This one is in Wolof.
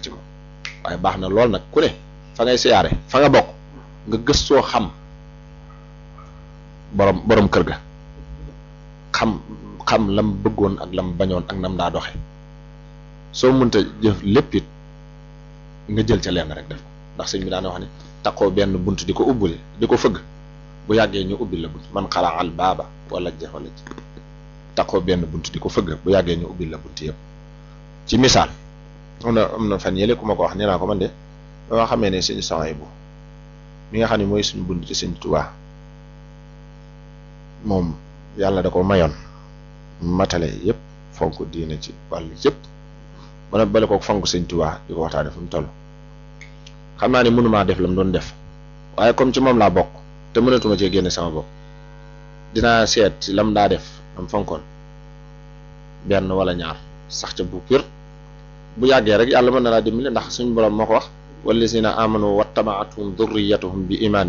ci moom waaye baax na lool nag ku ne fa ngay siyaare fa nga bokk nga gëstoo xam borom borom kër ga xam xam lam bëggoon ak lam bañoon ak nam daa doxe soo mënta jëf lépp it nga jël ca lenn rek def ndax sëñ bi daana wax ne taqoo benn bunt di ko ubbuli di ko fëgg bu yàggee ñu ubbil la bunt man xalaa al baaba wala ja wala ji taqoo benn bunt di ko fëgg bu yàggee ñu ubbil la bunt yëpp ci misaal am na am na fan yële ku ma ko wax nee naa ko man de ba nga xamee ne sëñ saway bu mi nga xam ne mooy suñu bunt ci sëñ Tuubaa moom yàlla da ko mayoon matale yëpp fonk diina ci wàllu yëpp mana bale ko fonk sëñ Tuubaa di ko waxtaane fu mu toll xam naa ne mënumaa def la mu doon def waaye comme ci moom laa bokk te mënatuma cee génne sama bopp dinaa seet ci lam daa def am fonkoon benn wala ñaar sax ca bu pur bu yàggee rek yàlla mën na laa dimbali ndax suñu borom moo ko wax wallazina amanu wattaba'athum dhurriyyatuhum bi imanin